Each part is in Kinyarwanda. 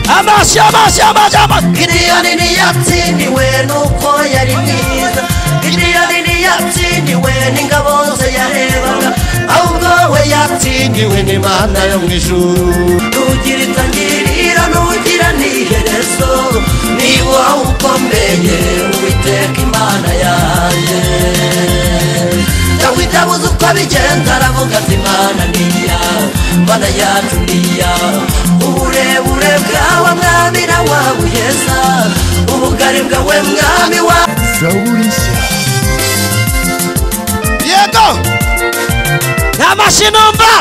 shyaba shyaba shyaba gidiyoni ntiyatsindiwe nuko yari mwiza gidiyoni ntiyatsindiwe n'ingabo ze yarebaga ahubwo we yatsindiwe n'imana yo mu ijuru tugira itangirira n'ugira n'iherezo niba ukomeye uwiteka imana yanjye dawidi abuze uko abigenza aravuga ati imana ni iyawe mana yacu ni iyawe uburebure bwawe mwami na wawe uheza ubugari bwawe mwami wa zaburi nshya yego nta mashyi numva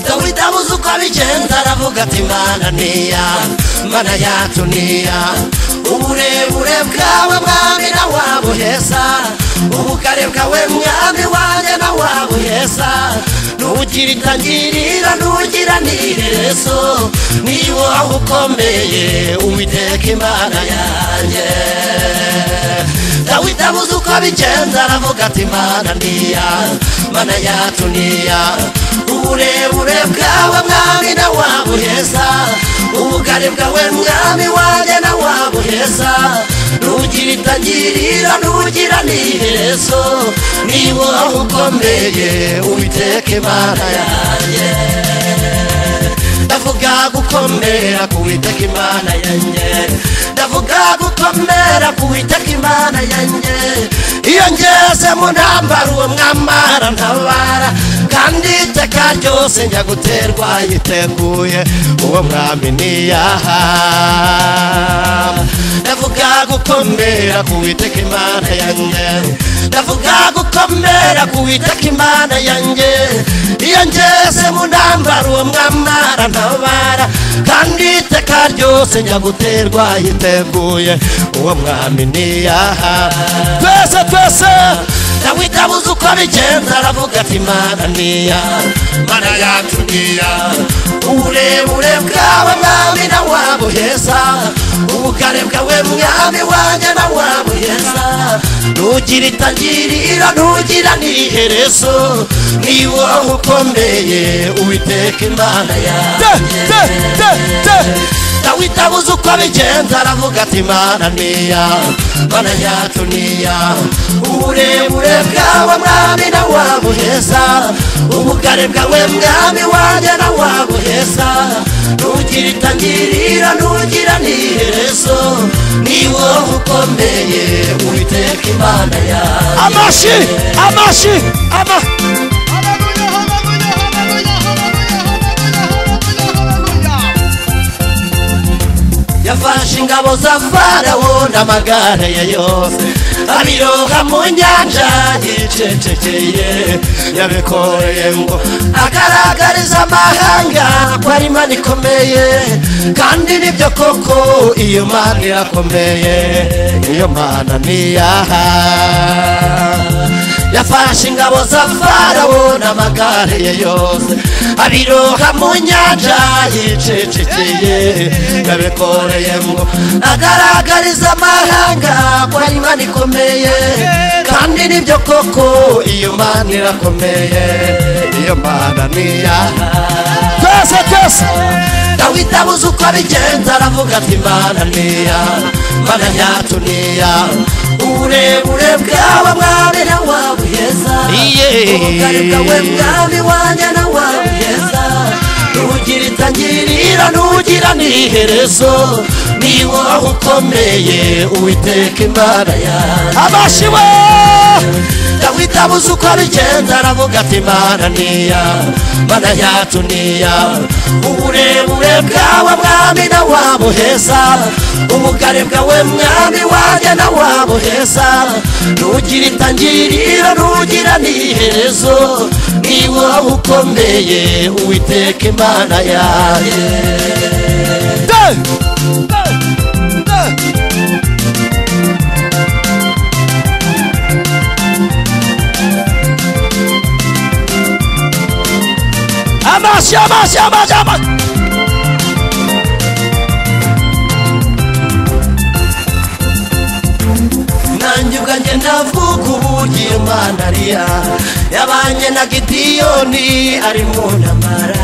dawidi abuze uko abigenza aravuga ati mana ni iyawe mana yacu ni iyawe uburebure bwawe mwami na wawe uheza ubugari bwawe mwami wanjye na wawe uheza nugira itangirira nugira n'iherezo niba aho ukomeye uwiteka imana yanjye dawidi abuze uko abigenza aravuga ati mana ni iyawe mana yacu ni iyawe uburebure bwawe mwami na wawe uheza ubugari bwawe mwami wanjye na wawe uheza nugira itangirira nugira n'iherezo niba aho ukomeye uwiteka imana yanjye ndavuga gukomera ku witeka imana yanjye ndavuga gukomera ku witeka imana yanjye iyo ngeze mu ntambaro uwo mwambara ntabara kandi iteka ryose njya guterwa yiteguye uwo mwami niyaha ndavuga gukomera ku witeka imana yanjye ndavuga gukomera ku witeka imana yanjye iyo ngeze mu ntambaro uwo mwambara ntabara kandi iteka ryose njya guterwa yiteguye uwo mwami niyaha twese twese dawidi abuze uko abigenza aravuga ati imana niya mana yacu niya uburebure bwawe mwami na wabo heza ubugare bwawe mwami wanjye na wabo heza ntugira itangirira ntugira n'iherezo niba ukomeye uwiteka imana te yanjye te te te dawidi abuze uko abigenza aravuga ati mana niya mana yacu niya uburebure bwawe mwami na wabuheza ubugari bwawe mwami wanjye na wabuheza ntugira itangirira ntugira n'iherezo niwo ukomeye uwiteka imana yawe amashyi amashyi ama yafashe ingabo za farawo n'amagare ye yose abiroga mu nyanja yicecekeye yabikoreye ngo agaragarize amahanga ko ari imana ikomeye kandi nibyo koko iyo mana irakomeye iyo mana niyaha yafashe ingabo za farawo n'amagare ye yose abiroha mu nyanja yicecekeye yabikoreye ngo agaragariza amahanga ko ari imana ikomeye kandi nibyo koko iyo mana irakomeye iyo mana niyaha twese twese dawidi abuze uko abigenza aravuga ati mana niya mana yacu niya uburebure bwawe mwami na wawe heza Iye. ubugari bwawe mwami wanjye na wawe heza ntugira itangirira ntugira n'iherezo ni wowe ukomeye uwiteka imana yanjye amashyi we dawidi abuze uko abigenza aravuga ati mana niya mana yacu niya uburebure bwawe mwami na wabo heza ubugari bwawe mwami wanjye na wabo heza ntugira itangirira ntugira n'iherezo niba ukomeye uwiteka imana yawe te te te amashyi amashyi amashyi amashyi nanjye ubwanjye ndavuga uburyo iyo mana ariya yabanye na gidiyoni ari mu ntambara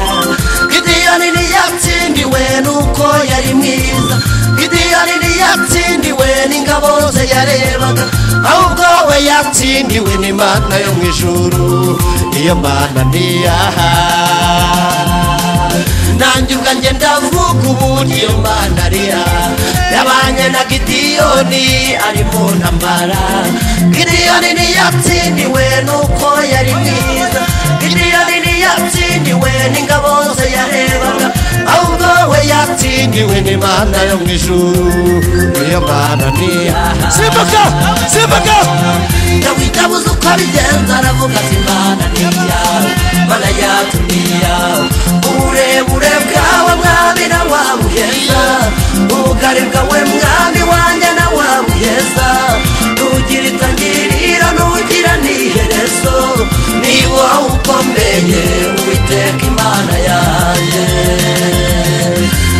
gidiyoni ntiyatsindiwe nuko yari mwiza gidiyoni ntiyatsindiwe n'ingabo ze yarebaga ahubwo we yatsindiwe n'imana yo mu ijuru iyo mana ntiyaha nanjye ubwanjye ndavuga ubu niyo mana rira yabanye na gidiyoni ari mu ntambara gidiyoni ntiyatsindiwe nuko yari mwiza gidiyoni ntiyatsindiwe n'ingabo ze yarebaga ahubwo we yatsindiwe n'imana yo mu ijuru niyo mana ntiyaha simbuka simbuka dawidi abuze uko abigenza aravuga ati mana niya mana yatumiya uburebure bwawe mwami na wabuheza ubugari bwawe mwami wanjye na wabuheza ntugira itangirira ntugira n'iherezo niba wowe ukomeye uwiteka imana yanjye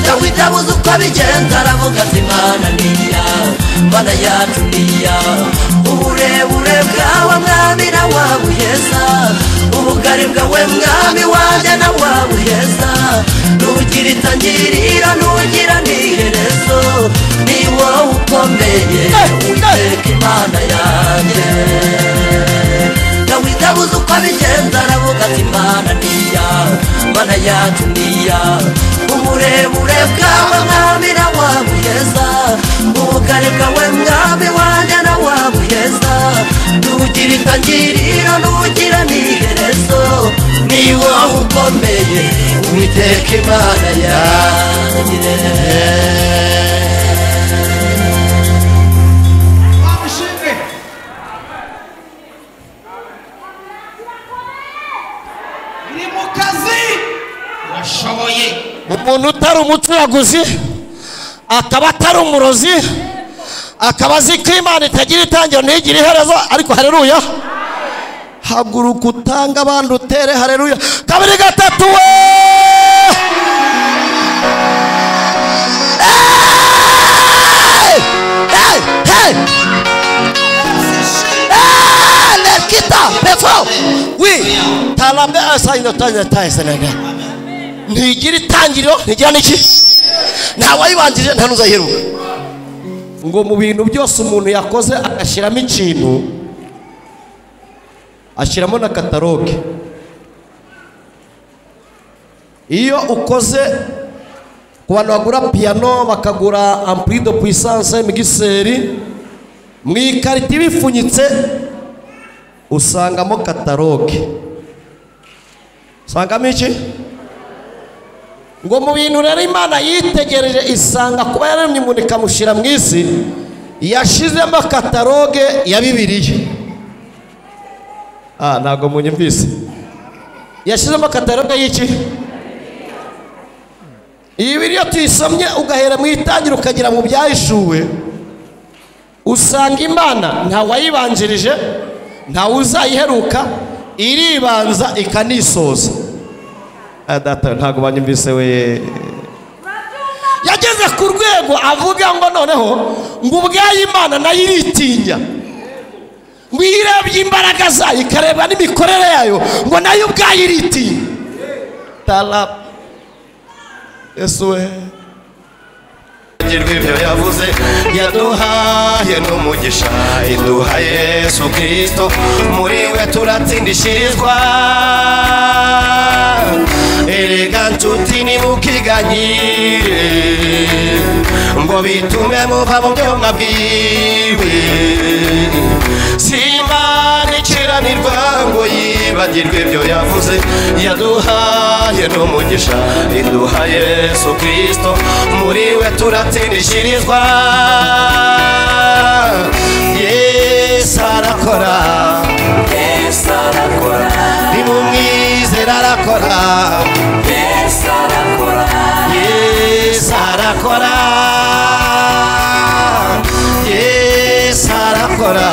dawidi abuze uko abigenza aravuga ati mana niya mana yacu niya uburebure bwawe mwami na wabuheza ubugari bwawe mwami wanjye na wabuheza ntugira itangirira ntugira n'iherezo ni wowe ukomeye uwiteka imana yanjye dawidi abuze uko abigenza aravuga ati mana niya mana yacu niya uburebure bwawe mwami na wabuheza ubugari bwawe mwami wanjye na wabuheza ntugira itangiriro ntugira n'iherezo ni wowe ukomeye uwiteka imana yanjye iri mu kazi urashoboye umuntu utari umucuraguzi akaba atari umurozi akaba azi ko imana itagira itangiro ntigire iherezo ariko hareruya haguruka utange abandi utere hareruya kabiri gatatu we Hey! Hey! Hey! Hey! Let's get up, let's go. We talambe asayino tanya tayisenega ntigira itangiriro ntigira n'iki ntawayibanjije nta n'uzayiheruka ngo mu bintu byose umuntu yakoze agashyiramo ikintu ashyiramo na kataloge iyo ukoze ku bantu bagura piyano bakagura ampuri do puissance migiseri mu ikarito ibipfunyitse usangamo kataloge usangamo iki ngo mu bintu rero imana yitegereje isanga kuba yaremye umuntu ikamushyira mu isi yashyizemo kataloge ya bibiliya ah ntabwo munyumvise yashyizemo kataloge y'iki iyi bibiliya tuyisomye ugahera mu itangira ukagera mu byahishuwe usanga imana ntawayibanjirije ntawuzayiheruka iribanza ikanisoza Ah, data ntabwo banyumvise we yageze ku rwego avuga ngo noneho ngo ubwayo imana nayo iritinya ngo iyo irebye imbaraga zayo ikareba n'imikorere yayo ngo nayo ubwayo iritinya tara yesu we rw'ibyo yavuze yaduhaye n'umugisha iduha yesu kirisito muri we turatsindishirizwa erega nshuti nimukiganyire ngo bitume muva mu byo mwabwiwe simba ikiranirwa ngo yibagirwe ibyo yavuze yaduhaye n'umugisha iduha yesu kirisito muri we turatsindishirizwa yesu arakora yesu arakora nimumwizere arakora yesu arakora yesu arakora yesu arakora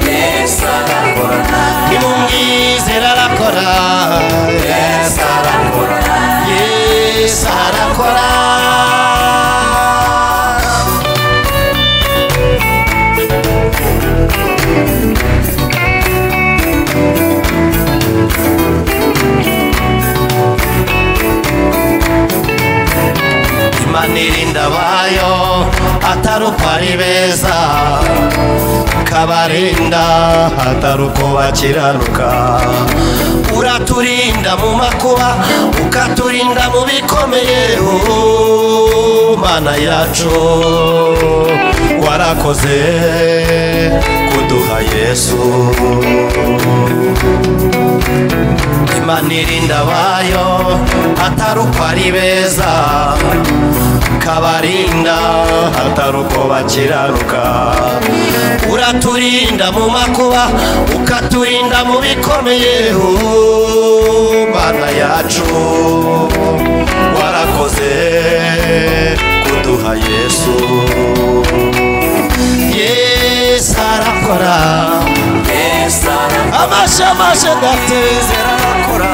yesu arakora nimumwizere arakora yesu arakora yesu arakora uko ari beza kabarinda hatari uko bakiranuka uraturinda mu makuba ukaturinda mu bikomeye oh, mana yacu warakoze kuduha yesu imana irinda abayo atari uko ari beza kabarinda atari uko bakiranuka uraturinda mu makuba ukaturinda mu bikomeye oh, mana yacu warakoze kuduha yesu yesu arakora amashamasha ndateze arakora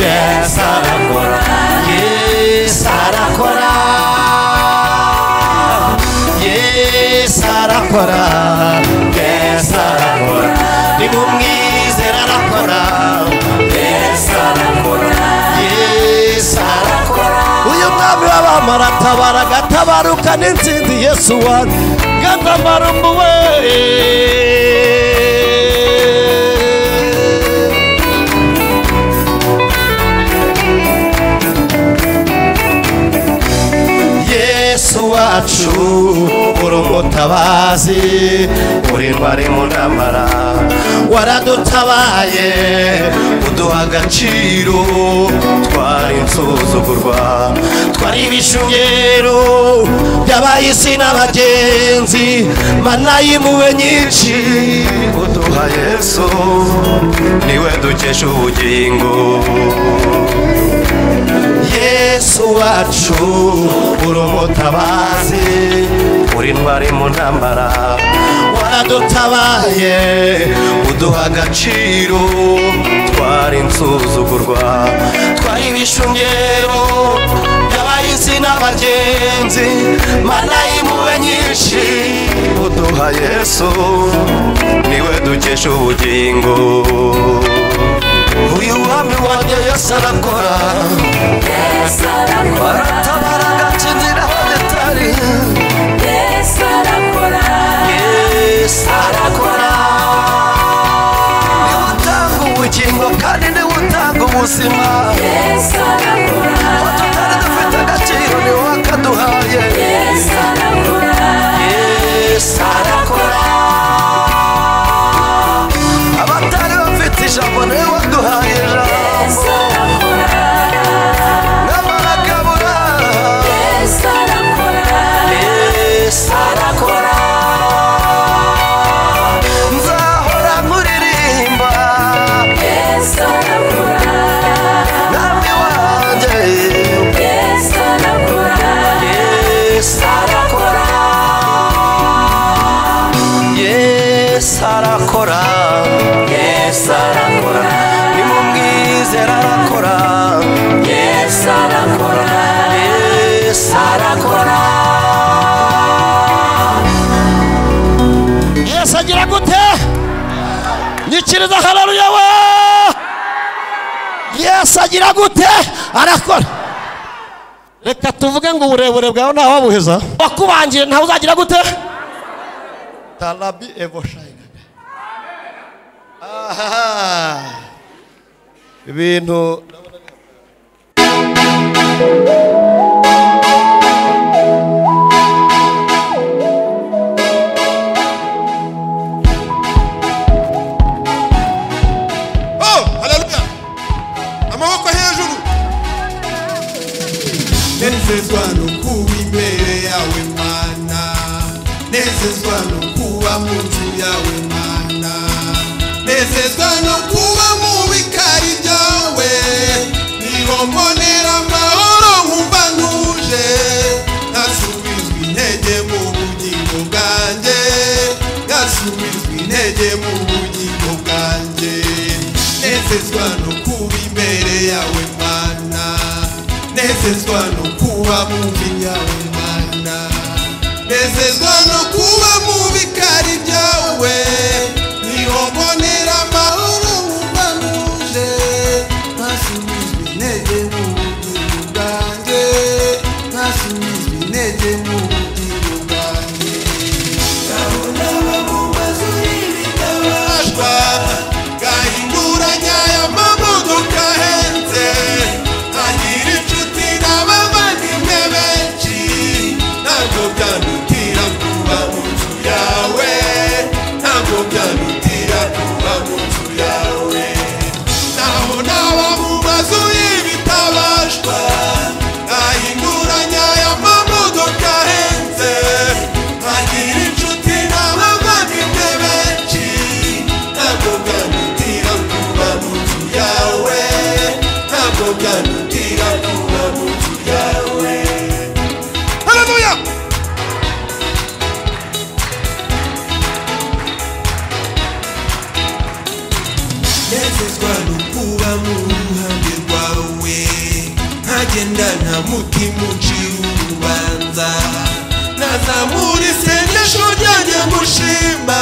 yesu arakora yesu arakora yesu arakora yesu arakora nimumwizera arakora yesu arakora yesu arakora uyu mwami w'abamaratabara agatabaruka n'intsinzi yesu wanyu gatambarumbuwe yesu wacu uri umutabazi uri intwari mu ntambara waradutabaye uduha agaciro twari insuzugurwa twari ibishungero by'abahisi n'abagenzi mana y'impuhwe nyinshi uduha yesu niwe dukesha ubugingo yesu wacu uri umutabazi uri intwari mu ntambara waradutabaye uduha agaciro twari insuzugurwa twari ibishungero by'abahisi n'abagenzi mana y'impuhwe nyinshi uduha yesu niwe dukesha ubugingo uyu wami wanjye yesu arakora baratabara agakingira abatari yesu arakora niwe utanga ubugingo kandi niwe utanga ubuzima aho tutari dufite agaciro niwe wakaduhaye yesu arakora abatari bafite ijambo niwe waduhaye ijambo n'amarakabura yesu arakora nzahora nkuririmba namwe wanjye yesu arakora yesu arakora yesu arakora nimumwizera arakora yesu arakora yesu arakora yesu agira gute nyikiriza hararuya we yesu agira gute arakora reka tuvuge ngo uburebure bwawe ntawabuheza wakubangiye ntawe uzagira gute tarabi evoshayinaga aha ibintu Oh, haleluya. Amaboko hejuru. Nezezwa no kuba imbere yawe mana Nezezwa no kuba mu nzu yawe mana Nezezwa no kuba mu bikari byawe Niho mbonera amahoro nkumva ntuje Nasubizwa intege mu bugingo bwanjye Nasubizwa intege mu bugingo bwanjye Nezezwa no kuba imbere yawe mana nezezwa no kuba mubi yawe mana nezezwa no kuba mubi kari byawe niho mbonera amahoro nkubanuje nasubizwa intege mu bugingo bwanjye nasubizwa intege mu bugingo bwanjye mutima ucira urubanza nazamura isengesho ryanjye mushima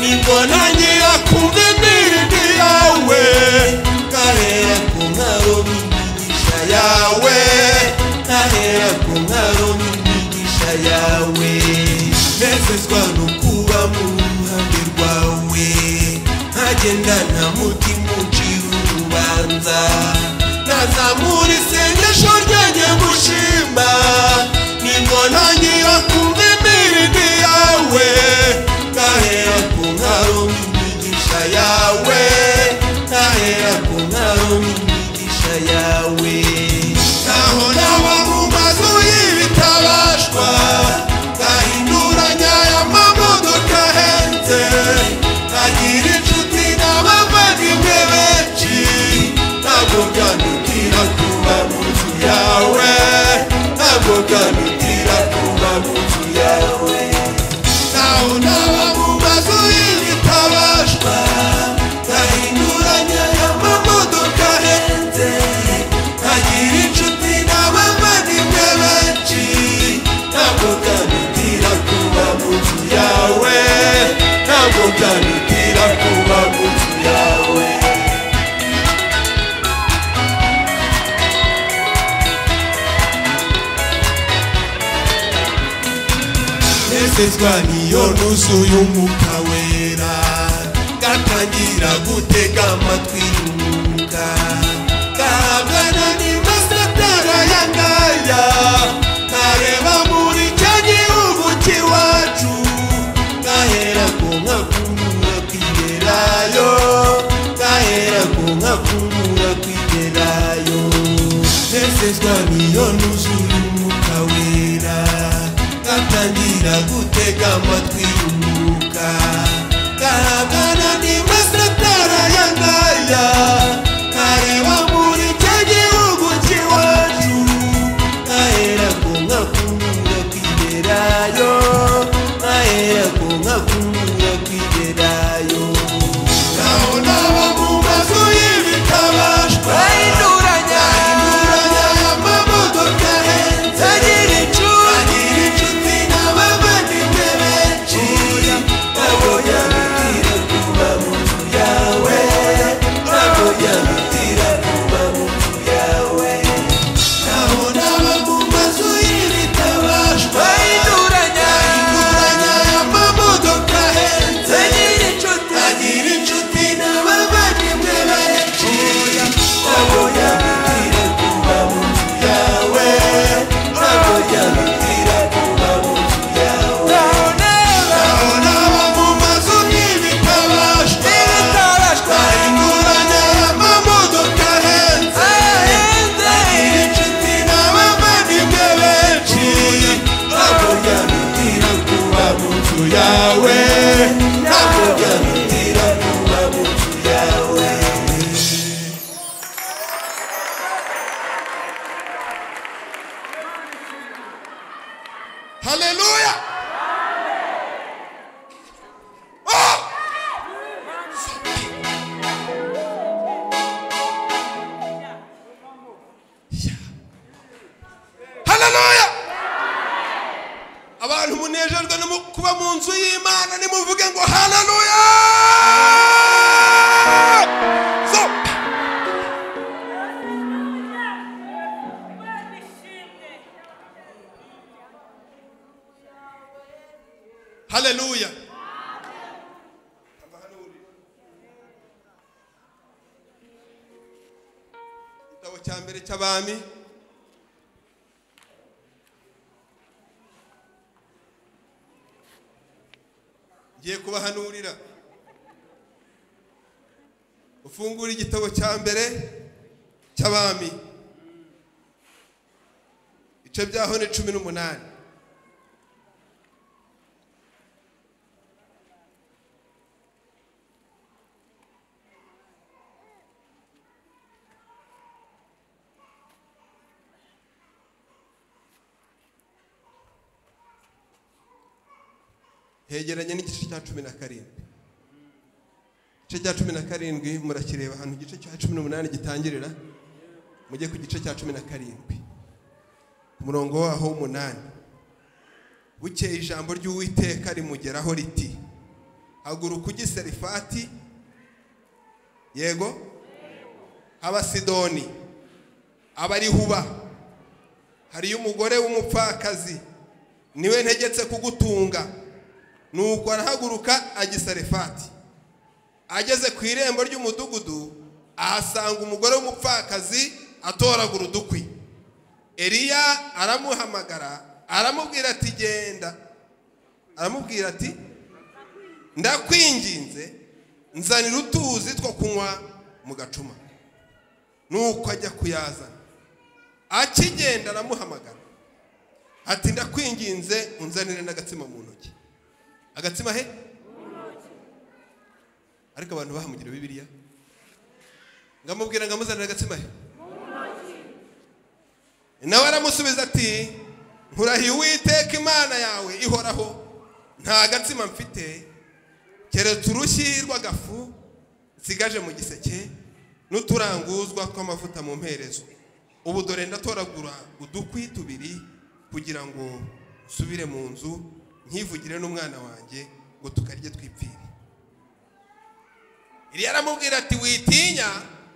nibwo ntangira kumva indirimbo yawe nkahera ku nkaro n'imigisha yawe nkahera ku nkaro n'imigisha yawe nezezwa no kuba mu ruhande rwawe ntagendana mutima ucira urubanza nazamura isengesho ryanjye gushima nibona ngira kumva imirimo yawe nkahera ku nkaro n'imigisha yawe nkahera ku nkaro n'imigisha yawe ntaho naba mu mazu y'ibitabashwa ngahinduranya aya mamodoka ahenze nkagira inshuti n'abavandimwe benshi ntabwo byanutira kuba mu nzu yawe ntabwo byanutira kuba mu nzu yawe ntaho naba mu mazu y'ibitabashwa ngahinduranya aya mamodoka ahenze nkagira inshuti n'abavandimwe benshi ntabwo byanutira kuba mu nzu yawe ntabwo byanutira kuba mu nzu yawe nezezwa niyo nuzuye umwuka wera gatangira gutega amatwi y'umwuka kahangana n'imasatara ya ngaya nkareba muri icyo gihugu cy'iwacu ngahera ku nkakumura kwigerayo ngahera ku nkakumura kwigerayo nezezwa niyo nuzuye umwuka wera gatangira gutega amatwi y'umwuka gahagana n'imasatara ya ngaya nkareba muri icyo gihugu cy'iwacu nkahera ku nkakumura kwigerayo nkahera ku nkakumura kwigerayo naho naba mu mazu y'ibitabashwa bahinduranya bahinduranya amamodoka ahenze agira inshuti agira inshuti n'abavandimwe benshi ntabwo byamutira kuba mu nzu yawe ntabwo byamutira kuba mu nzu yawe naho naba mu mazu y'ibitabashwa bahinduranya bahinduranya amamodoka ahenze agira inshuti agira inshuti n'abavandimwe benshi ntabwo byamutira kuba mu nzu yawe ntabwo byamutira kuba mu nzu yawe naho naba mu mazu y'ibitabashwa bahinduranya amamodoka ahenze agira inshuti n'abavandimwe benshi ntabwo byamutira kuba mu nzu yawe ntabwo byamutira kuba mu nzu yawe Hallelujah. Oh! Yeah. Hallelujah. abantu munejejwe no mu- kuba mu nzu y'imana nimuvuge ngo haleluya so haleluya Tamba hano uri. igitabo cya mbere cy'abami ngiye kubahanurira ufungura igitabo cya mbere cy'abami ibice byaho ni cumi n'umunani hegeranye n'igice cya cumi na karindwi igice cya cumi na karindwi murakireba ahantu igice cya cumi n'umunani gitangirira mujye ku gice cya cumi na karindwi umurongo waho w'umunani bukeye ijambo ry'uwiteka rimugeraho riti haguruka ujye i serifati yego abasidoni abarihuba hariyo umugore w'umupfakazi niwe ntegetse kugutunga nuko arahaguruka ajya i serifati ageze ku irembo ry'umudugudu ahasanga umugore w'umupfakazi atoragura udukwi eliya aramuhamagara aramubwira ati genda aramubwira ati ndakwinginze nzanira utuzi two kunywa mu gacuma nuko ajya kuyazana akigenda aramuhamagara ati ndakwinginze unzanire n'agatsima mu ntoki agatsima he ariko abantu bahamugira bibiliya ngamubwira ngo amuzanire agatsima he nawe aramusubiza ati nkurahiye uwiteka imana yawe ihoraho nta gatsima mfite keretse urushyi rw'agafu nsigaje mu giseke n'uturanguzwa tw'amavuta mu mperezo ubu dore ndatoragura udukwi tubiri kugira ngo nsubire mu nzu nkivugire n'umwana wanjye ngo tukarye twipfire iriya aramubwira ati witinya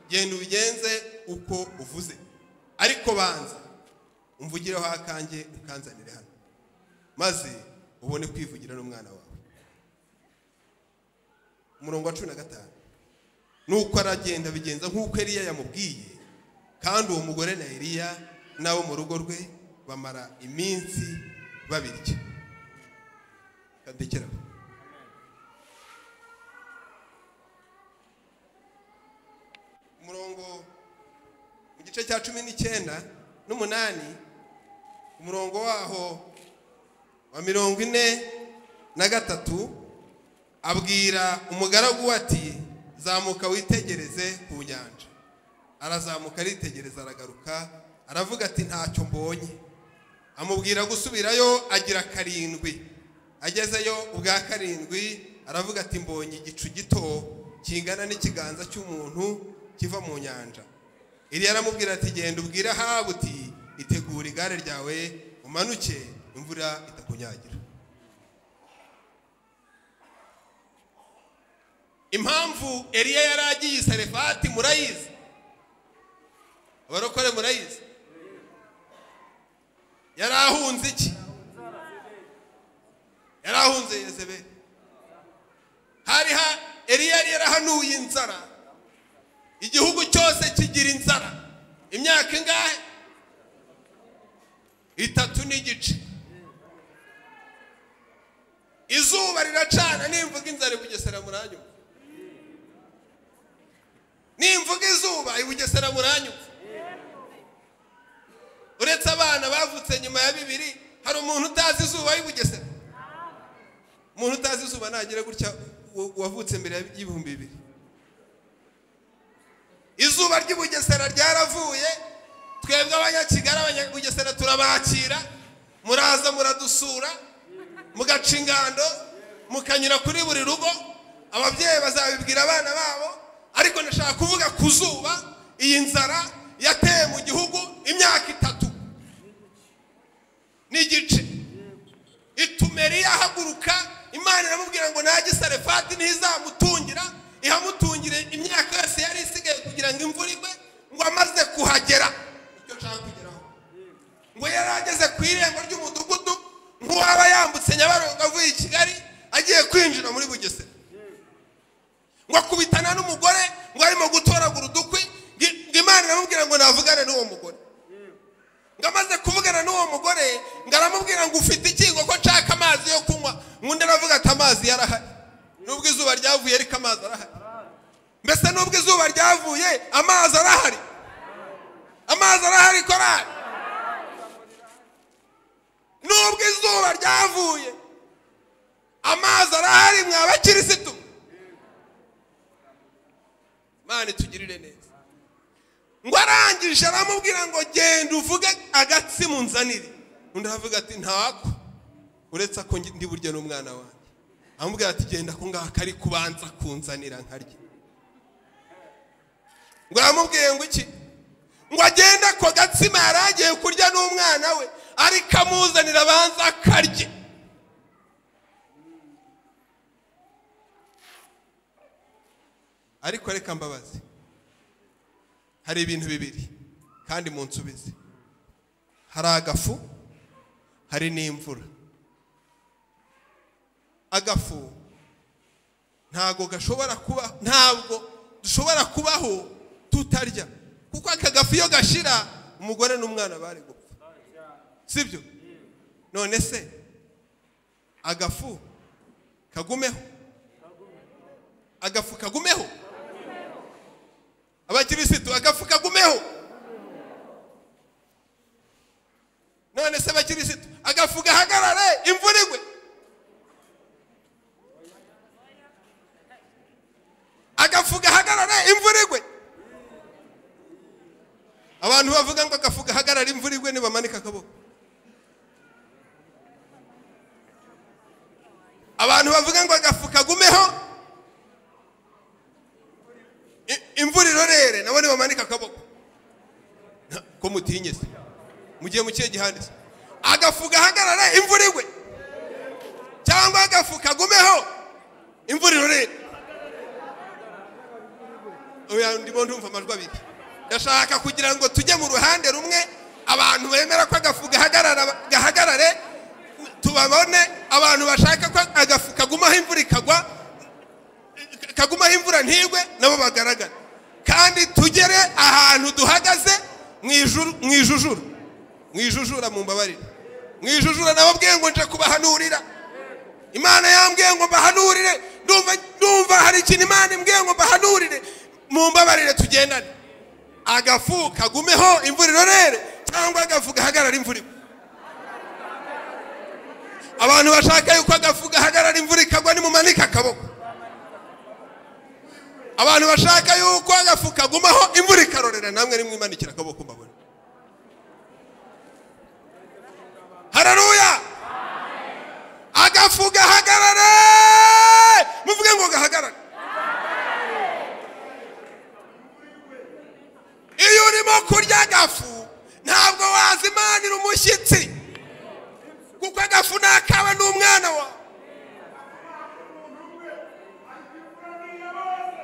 genda ubigenze uko uvuze ariko banza umvugireho akange ukanzanire hano maze ubone kwivugira n'umwana wawe umurongo wa cumi na gatanu nuko aragenda bigenza nk'uko Eliya yamubwiye kandi uwo mugore na Eliya n'abo mu rugo rwe bamara iminsi babirya kandekeraho umurongo mu gice cya cumi n'icyenda n'umunani umurongo waho wa mirongo ine na gatatu abwira umugaragu ati zamuka witegereze ku nyanja arazamuka aritegereza aragaruka aravuga ati ntacyo mbonye amubwira gusubirayo agira karindwi agezeyo ubwa karindwi aravuga ati mbonye igicu gito kingana n'ikiganza cy'umuntu kiva mu nyanja iriya aramubwira ati genda ubwire ahabu uti itegura igare ryawe umanuke imvura itakunyagira impamvu eriya yari agiye serefati murayizi abarokore murayizi yari ahunze iki yari ahunze yezebe hari ha eriya yari yarahanuye inzara igihugu cyose kigira inzara imyaka ingahe itatu n'igice izuba riracana nimvuga inzara i bugesera muranyuma nimvuga izuba i bugesera muranyuma uretse abana bavutse nyuma ya bibiri hari umuntu utazi izuba i bugesera umuntu utazi izuba nagire gutya wavutse mbere y'ibihumbi bibiri izuba ry'ubugesera ryaravuye twebwe abanyakigali abanyabugesera turabakira muraza muradusura mugaca ingando mukanyura kuri buri rugo ababyeyi bazabibwira abana babo ariko ndashaka kuvuga ku zuba iyi nzara yateye mu gihugu imyaka itatu n'igice ituma eriya ahaguruka imana iramubwira ngo najye sarefati ntizamutungira ihamutungire imyaka yose yari isigaye kugira ngo imvura igwe ngo amaze kuhagera icyo nshaka kugeraho ngo yari ageze ku irembo ry'umudugudu nk'uwaba yambutse nyabarongo avuye i kigali agiye kwinjira muri bugesera ngo akubitana n'umugore ngo arimo gutoragura udukwi ngo imana iramubwira ngo navugane n'uwo mugore ngo amaze kuvugana n'uwo mugore ngo aramubwira ngo ufite ikingo ko nshaka amazi yo kunywa ngo aravuga ati amazi yarahari nubwo izuba ryavuye ariko amazi arahari mbese nubwo izuba ryavuye amazi arahari amazi arahari korari nubwo izuba ryavuye amazi arahari mwa bakirisitu mwana itugirire neza ngo arangije aramubwira ngo genda uvuge agatsima unzanire undi aravuga ati ntako uretse ko ndi burya n'umwana wawe amubwira ati genda ko ngaka ari kubanza kunzanira nkarye ngo aramubwiye ngo iki ngo agende ako gatsima yari agiye kurya n'umwana we ariko amuzanira abanza akarye ariko reka mbabazi hari ibintu bibiri kandi mu nsubizi hari agafu hari n'imvura agafu ntabwo gashobora kuba ntabwo dushobora kubaho tutarya kuko aka gafu iyo gashira umugore n'umwana bari gupfa sibyo none se agafu kagumeho agafu kagumeho abakirisitu agafu kagumeho none se abakirisitu agafu gahagarare imvura igwe agafu gahagarare imvura igwe abantu bavuga ngo agafu gahagarare imvura igwe ntibamanika akaboko abantu bavuga ngo agafu kagumeho i- imvura irorere nabo ntibamanika akaboko Na- ko mutinye se mugiye mu kihe gihande se agafu gahagarare imvura igwe cyangwa agafu kagumeho imvura irorere oya ndimo ndumva amajwi abiri ndashaka kugira ngo tujye mu ruhande rumwe abantu bemera ko agafu gahagarara- gahagarare tubabone abantu bashaka ko agafu kagumaho imvura ikagwa kagumaho imvura ntigwe nabo bagaragara kandi tugere ahantu duhagaze mu ijuru- mu ijujura mu ijujura mu mbabarire mu ijujura nababwiye ngo nje kubahanurira imana yambwiye ngo mbahanurire ndumva ndumva hari ikintu imana imbwiye ngo mbahanurire mumbabarire tugendane agafu kagumeho imvura irorere cyangwa agafu gahagarara imvura igwa abantu bashaka yuko agafu gahagarara imvura ikagwa nimumanike akaboko abantu bashaka yuko agafu kagumaho imvura ikarorera namwe nimwimanikira akaboko mbabona hararuya agafu gahagarare muvuge ngo gahagarare iyo urimo kurya agafu ntabwo wazimanira umushyitsi kuko agafu ni akawe n'umwana wawe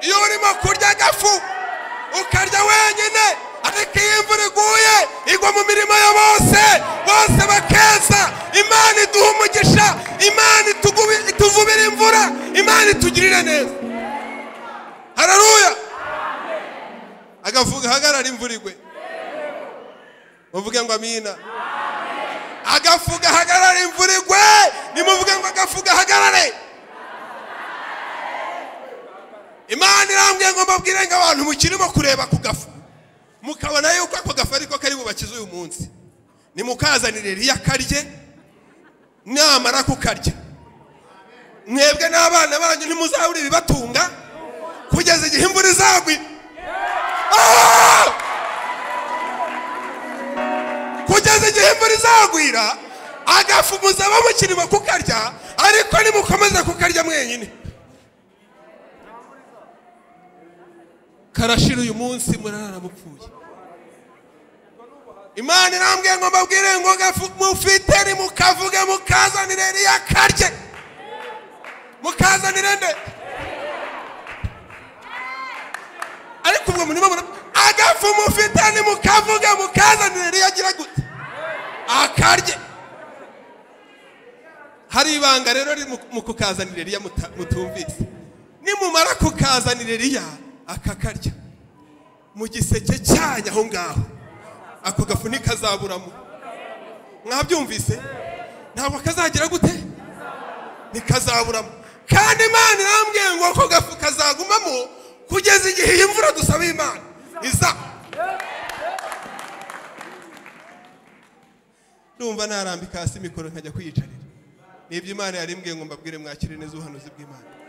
iyo urimo kurya agafu ukarya wenyine ariko iyo imvura iguye igwa mu mirimo ya bose bose bakeza imana iduha umugisha imana itugubi- ituvubira imvura imana itugirira neza hararuya agafu gahagarara imvura igwe muvuge ngo amina agafu gahagarara imvura igwe nimuvuge ngo agafu gahagarare imana irambwiye ngo mbabwire ngo abantu mukirimo kureba ku gafu mukabona yuko ako gafu ariko kari bubakize uyu munsi nimukazanire riya karye namara kukarya mwebwe n'abana banyu ntimuzabure ibibatunga kugeza igihe imvura izagwa Ah! kugeza igihe imvura izagwira agafu muzaba mukirimo kukarya ariko nimukomeza kukarya mwenyine karashira uyu munsi murarara mupfuye imana irambwiye ngo mbabwire ngo gafu mufite nimukavuge mukazanire riyakarye mukazanire nde ariko ubwo murimo mura agafu mufite nimukavuge mukazanire riyagira gute akarye hari ibanga rero riri mu- mu kukazanire riya muta- mutumvise nimumara kukazanire riya akakarya mu giseke cyanyu aho ngaho ako gafu ntikazaburamo mwabyumvise ntabwo kazagira gute ntikazaburamo kandi imana irambwiye ngo ako gafu kazagumamo kugeza igihe iyi mvura dusaba imana iza ndumva narambika hasi mikoro nkajya kwiyicarira nibyo imana yarimbwiye ngo mbabwire mwakire neza ubuhanuzi bw'imana